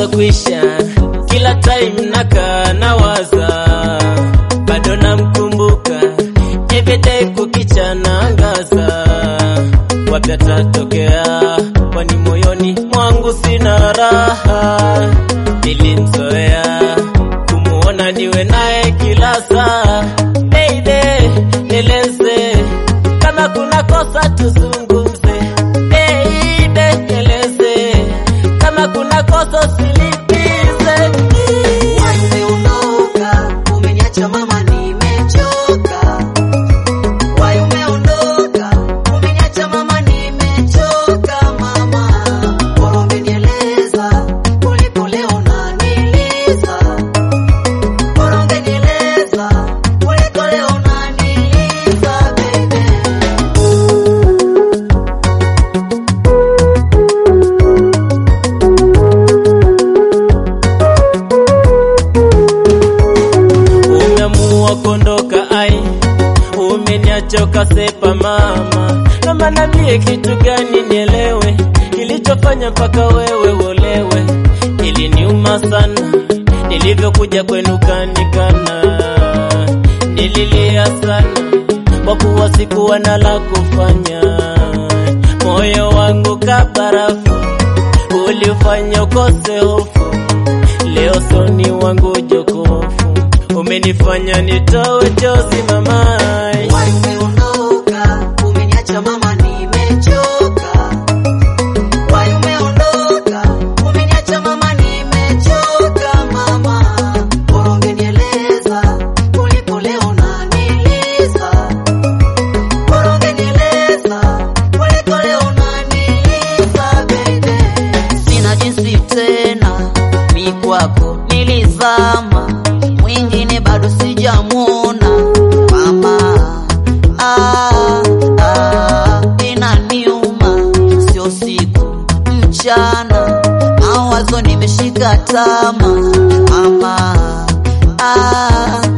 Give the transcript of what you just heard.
kwisha, kila time nakaa nawaza, bado namkumbuka everyday kukicha naangaza, wapi atatokea, kwani moyoni mwangu sina raha, nilimzoea kumuona niwe naye kila saa. Baby, nieleze kama kuna kosa tuzungumze. Baby, nieleze kama kuna kosa usilipize. Umeondoka, umeniacha mama, nimechoka. Wai umeondoka, umeniacha mama, nimechoka mama. Bora ungenieleza kuliko leo unaniliza. Bora ungenieleza kuliko leo unaniliza baby. Umeamua kuondoka ai, umeniacha ukasepa mama. Mama, niambie kitu gani nielewe, kilichofanya mpaka wewe uolewe. Iliniuma sana nilivyokuja kwenu kanikana, nililia sana kwa kuwa sikuwa na la kufanya. Moyo wangu kabarafu ulifanya ukose hofu Leo soni wangu jokofu, umenifanya nitowe chozi mamai. Wai umeondoka, umeniacha mama, nimechoka. Wai umeondoka, umeniacha mama, nimechoka mama. Bora ungenieleza kuliko leo unaniliza. Bora ungenieleza kuliko leo unaniliza baby. Sina jinsi tena, mi kwako nilizama, mwingine bado sijamwona mama. Ah, ah, inaniuma, sio siku mchana, mawazo nimeshika tama mama. Ah,